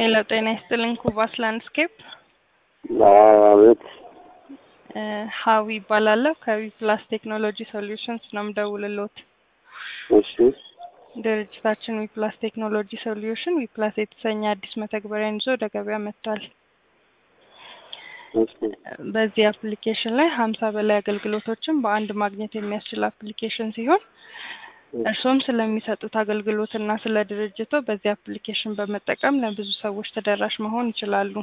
ሄሎ ጤና ይስጥልኝ። ኩባስ ላንድስኬፕ አቤት። ሀዊ ይባላለሁ። ከዊ ፕላስ ቴክኖሎጂ ሶሉሽንስ ነው የምደውልልዎት። እሺ ድርጅታችን ዊ ፕላስ ቴክኖሎጂ ሶሉሽን ዊ ፕላስ የተሰኘ አዲስ መተግበሪያን ይዞ ወደ ገበያ መጥቷል። እሺ በዚህ አፕሊኬሽን ላይ ሀምሳ በላይ አገልግሎቶችን በአንድ ማግኘት የሚያስችል አፕሊኬሽን ሲሆን እርሶም ስለሚሰጡት አገልግሎትና ስለ ድርጅቶ በዚህ አፕሊኬሽን በመጠቀም ለብዙ ሰዎች ተደራሽ መሆን ይችላሉ።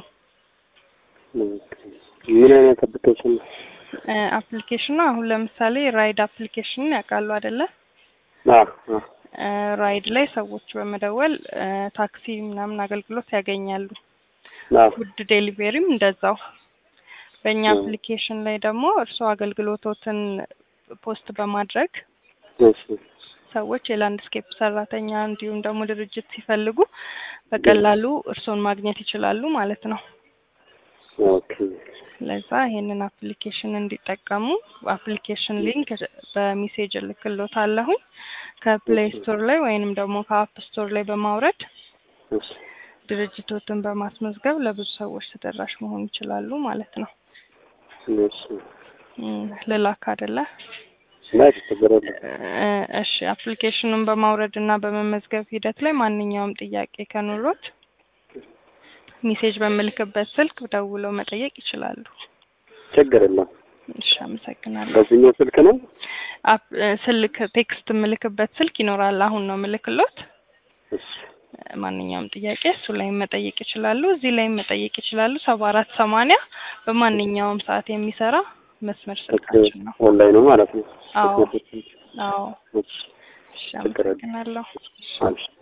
ምን አይነት አፕሊኬሽን ነው? አፕሊኬሽኑ አሁን ለምሳሌ ራይድ አፕሊኬሽንን ያውቃሉ አይደለ? አዎ አዎ። ራይድ ላይ ሰዎች በመደወል ታክሲ ምናምን አገልግሎት ያገኛሉ። አዎ ፉድ ዴሊቨሪም እንደዛው። በእኛ አፕሊኬሽን ላይ ደግሞ እርስዎ አገልግሎቶትን ፖስት በማድረግ እሺ ሰዎች የላንድስኬፕ ሰራተኛ እንዲሁም ደግሞ ድርጅት ሲፈልጉ በቀላሉ እርስዎን ማግኘት ይችላሉ ማለት ነው። ኦኬ ለዛ ይሄንን አፕሊኬሽን እንዲጠቀሙ አፕሊኬሽን ሊንክ በሜሴጅ እልክልዎታለሁኝ ከፕሌይ ስቶር ላይ ወይንም ደግሞ ከአፕ ስቶር ላይ በማውረድ እሺ ድርጅቶትን በማስመዝገብ ለብዙ ሰዎች ተደራሽ መሆን ይችላሉ ማለት ነው። እሺ እም፣ ልላክ አይደለ? ላይ ችግር የለም። እ- እሺ አፕሊኬሽኑን በማውረድ እና በመመዝገብ ሂደት ላይ ማንኛውም ጥያቄ ከኖሮት ሜሴጅ በምልክበት ስልክ ደውለው መጠየቅ ይችላሉ። ችግር የለም። እሺ አመሰግናለሁ። በዚህኛው ስልክ ነው? አፕ- እ፣ ስልክ ቴክስት የምልክበት ስልክ ይኖራል። አሁን ነው ምልክሎት። እሺ ማንኛውም ጥያቄ እሱ ላይ መጠየቅ ይችላሉ። እዚህ ላይ መጠየቅ ይችላሉ። ሰባ አራት ሰማንያ በማንኛውም ሰዓት የሚሰራ መስመር ስልካችን ነው። ኦንላይን ነው ማለት ነው። አዎ አዎ። እሺ እሺ ችግር የለም። አመሰግናለሁ። አልሽ